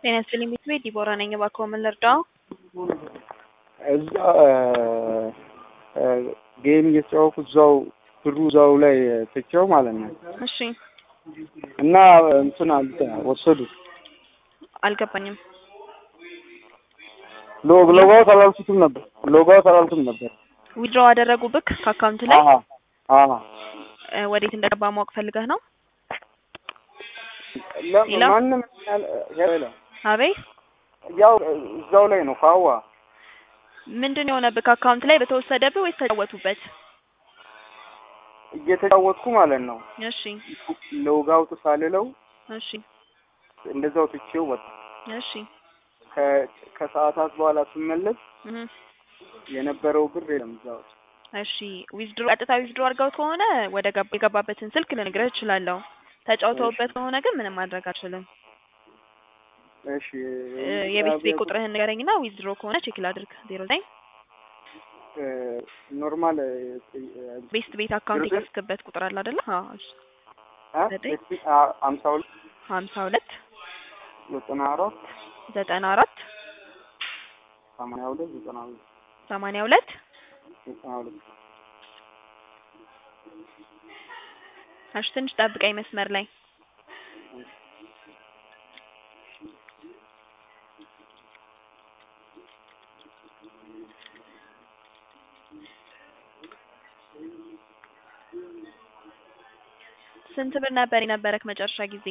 ጤና ይስጥልኝ ቤት ቤት ዲቦራ ነኝ። እባክዎ ምን ልርዳው? እዛ ጌም እየተጫወኩ እዛው ብሩ እዛው ላይ ትቼው ማለት ነው እሺ እና እንትን አሉት ወሰዱ። አልገባኝም። ሎግ ሎጋውት አላልኩትም ነበር ሎጋውት አላልኩም ነበር። ዊድሮው አደረጉብክ ከአካውንት ላይ አዎ አዎ እ ወዴት እንደገባ ማወቅ ፈልገህ ነው? ለ- ሌላ? ማንም ያለ- ያለ አቤት ያው እዛው ላይ ነው ካዋ ምንድን ነው የሆነብህ? ከአካውንት ላይ በተወሰደብህ ወይስ ተጫወቱበት? እየተጫወትኩ ማለት ነው እሺ ሎጋውት ሳልለው እሺ እንደዛው ትቼው ወጣ። እሺ ከ- ከሰዓታት በኋላ ስመለስ እህ የነበረው ብር የለም እዛ ውስጥ። እሺ ዊዝድሮ ቀጥታ ዊዝድሮ አድርገው ከሆነ ወደ ገባ- የገባበትን ስልክ ልነግርህ እችላለሁ። ተጫውተውበት ከሆነ ግን ምንም ማድረግ አልችልም። እሺ እ የቤት ቤት ቁጥርህን ንገረኝና ዊዝድሮ ከሆነ ቼክ ላድርግ። ዜሮ ዘጠኝ እ ኖርማል እ ቤስት ቤት አካውንት ዜሮ ዘጠኝ የከፍክበት ቁጥር አለ አይደለ? አዎ እሺ አ ዘጠኝ አ- አምሳ ሁለት ሀምሳ ሁለት ዘጠና አራት ዘጠና አራት ሰማንያ ሁለት ዘጠና ሁለት ሰማንያ ሁለት ዘጠና ሁለት እሺ ትንሽ ጠብቀኝ መስመር ላይ ስንት ብር ነበር የነበረክ መጨረሻ ጊዜ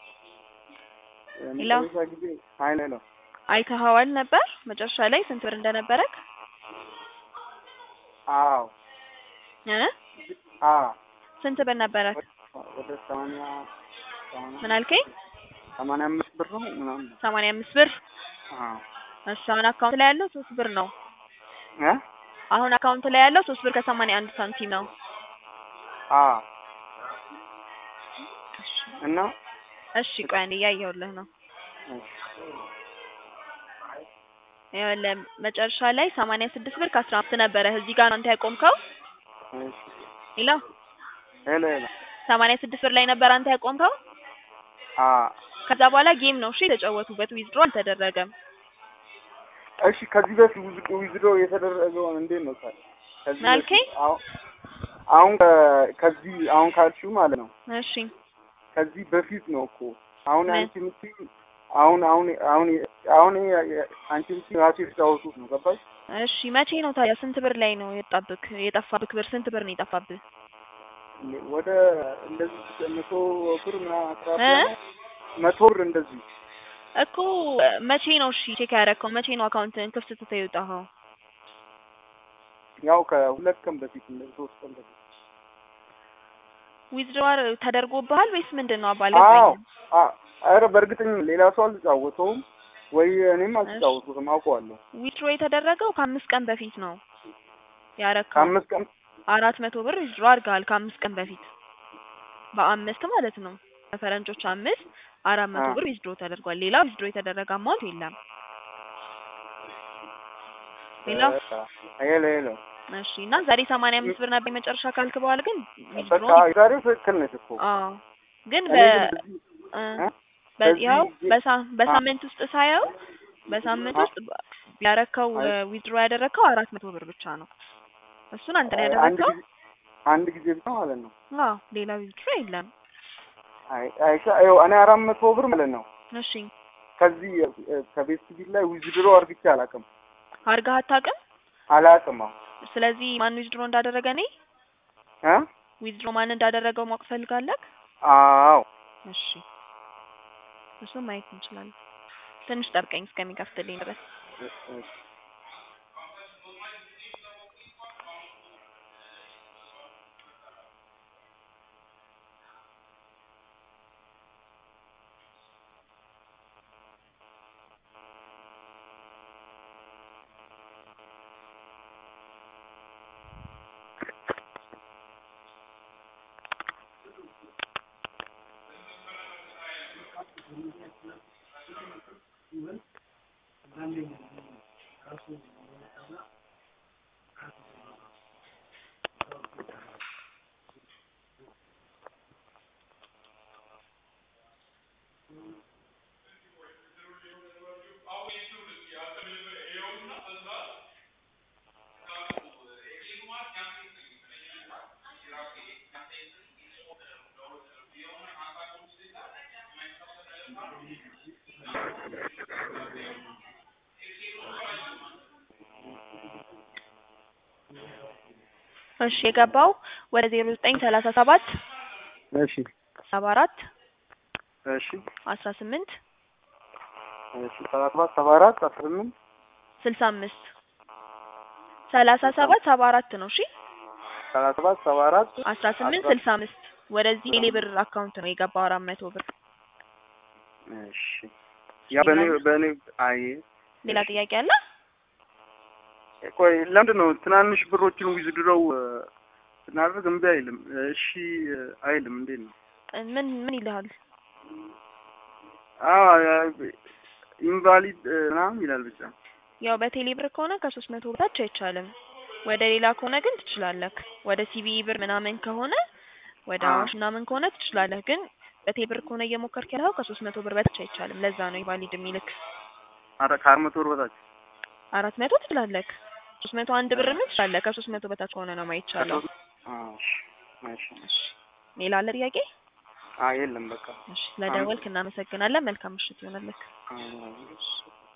ሄሎ? መጨረሻ ጊዜ ሀይለ ነው አይተኸዋል ነበር መጨረሻ ላይ ስንት ብር እንደነበረክ አዎ እ አዎ ስንት ብር ነበረክ ወደ ሰማንያ ሰማንያ ምን አልከኝ ሰማንያ አምስት ብር ነው ምናምን ሰማንያ አምስት ብር አዎ እሺ አሁን አካውንት ላይ ያለው ሶስት ብር ነው እ አሁን አካውንት ላይ ያለው ሶስት ብር ከሰማንያ አንድ ሳንቲም ነው አዎ እና እሺ ቆይ አንዴ እያየሁልህ ነው እሺ ይኸውልህ መጨረሻ ላይ ሰማንያ ስድስት ብር ከአስራ አምስት ነበረ እዚህ ጋር ነው አንተ ያቆምከው እሺ ሄሎ ሄሎ ሄሎ ሰማንያ ስድስት ብር ላይ ነበር አንተ ያቆምከው አዎ ከዛ በኋላ ጌም ነው እሺ የተጫወቱበት ዊዝድሮ አልተደረገም እሺ ከዚህ በፊት ውዝ- ዊዝድሮ የተደረገውን እንዴት ነው ታዲያ? ከዚህ ምን አልከኝ? በፊት አሁን አሁን ከ- ከዚህ አሁን ካልሽው ማለት ነው እሺ ከዚህ በፊት ነው እኮ አሁን ምን? አንቺ የምትይኝ አሁን አሁን አሁን አሁን የ- አንቺ የምትይኝ ራሱ የተጫወቱት ነው ገባሽ? እሺ መቼ ነው ታዲያ ስንት ብር ላይ ነው የጣብክ የጠፋብክ ብር ስንት ብር ነው የጠፋብህ ወደ እንደዚህ መቶ ብር ምናምን አቅራቢ እ? ነው። መቶ ብር እንደዚህ እኮ መቼ ነው እሺ ቼክ ያደረከው መቼ ነው አካውንትን ክፍት ትተህ የወጣኸው ያው ከሁለት ቀን በፊት እንደዚህ ሶስት ቀን በፊት ዊዝድሮዋር ተደርጎብሃል ወይስ ምንድን ነው አባል አዎ አ- ኧረ በእርግጠኝ ሌላ ሰው አልተጫወተውም ወይ እኔም አልተጫወቱትም አውቀዋለሁ ዊዝድሮ የተደረገው ከአምስት ቀን በፊት ነው ያረከው ከአምስት ቀን አራት መቶ ብር ዊዝድሮ አድርገሃል ከአምስት ቀን በፊት በአምስት ማለት ነው በፈረንጆች አምስት አራት መቶ አ። ብር ዊዝድሮ ተደርጓል ሌላ ዊዝድሮ የተደረገ አማውንት የለም ሌላ ሄሎ ሄሎ እሺ እና ዛሬ ሰማንያ አምስት ብር ነበር የመጨረሻ ካልክ በኋላ ግን ዊዝድሮ በቃ የዛሬው ትክክል ነች እኮ አዎ ግን እኔ በ ግን በዚህ- እ እ? በዚያው በዚህ- በሳ- በሳምንት ውስጥ ሳየው በሳምንት አ- ውስጥ ያረከው አይ- ዊዝድሮ ያደረከው አራት መቶ ብር ብቻ ነው እሱን አንተ ነው አንድ ያደረከው ጊዜ አንድ ጊዜ ብቻ ማለት ነው አዎ ሌላ ዊዝድሮ የለም አይ አይሻ ይኸው እኔ አራት መቶ ብር ማለት ነው እሺ ከዚህ እ፣ ከቤት ሲቪል ላይ ዊዝድሮ አርግቼ አላውቅም አድርገህ አታውቅም አላውቅም አዎ ስለዚህ ማን ዊዝድሮ እንዳደረገ እኔ እ ዊዝድሮ ማን እንዳደረገው ማወቅ ፈልጋለህ አዎ እሺ እሱን ማየት እንችላለን ትንሽ ጠብቀኝ እስከሚከፍትልኝ ድረስ እ- እሺ። እሺ የገባው ወደ ዜሮ ዘጠኝ ሰላሳ ሰባት እሺ ሰባ አራት እሺ አስራ ስምንት እሺ ሰባ ሰባት ሰባ አራት አስራ ስምንት ስልሳ አምስት ሰላሳ ሰባት ሰባ አራት ነው። እሺ ሰባ ሰባት ሰባ አራት አስራ ስምንት ስልሳ አምስት ወደዚህ ቴሌ ብር አካውንት ነው የገባው አራት መቶ ብር። እሺ ያ በእኔ በእኔ አይ ሌላ ጥያቄ አለ? ቆይ ለምንድን ነው ትናንሽ ብሮችን ዊዝድሮው ስናደርግ እምቢ አይልም? እሺ አይልም። እንዴት ነው? ምን ምን ይልሃል? አዎ ኢንቫሊድ ምናምን ይላል ብቻ። ያው በቴሌ ብር ከሆነ ከሶስት መቶ በታች አይቻልም። ወደ ሌላ ከሆነ ግን ትችላለህ። ወደ ሲቢ ብር ምናምን ከሆነ ወደ አዎ። አዋሽ ምናምን ከሆነ ትችላለህ። ግን በቴሌ ብር ከሆነ እየሞከርክ ያለው ከሶስት መቶ ብር በታች አይቻልም። ለዛ ነው ኢንቫሊድ የሚልክ። አረ ከአራት መቶ ብር በታች አራት መቶ ትችላለህ። ሶስት መቶ አንድ ብር ምን ትችላለህ። ከሶስት መቶ በታች ከሆነ ነው ማይቻለው። እሺ እሺ እሺ ሌላ አለ ጥያቄ? አይ የለም በቃ እሺ ስለደወልክ እናመሰግናለን። መልካም ምሽት ይሆንልህ። አዎ።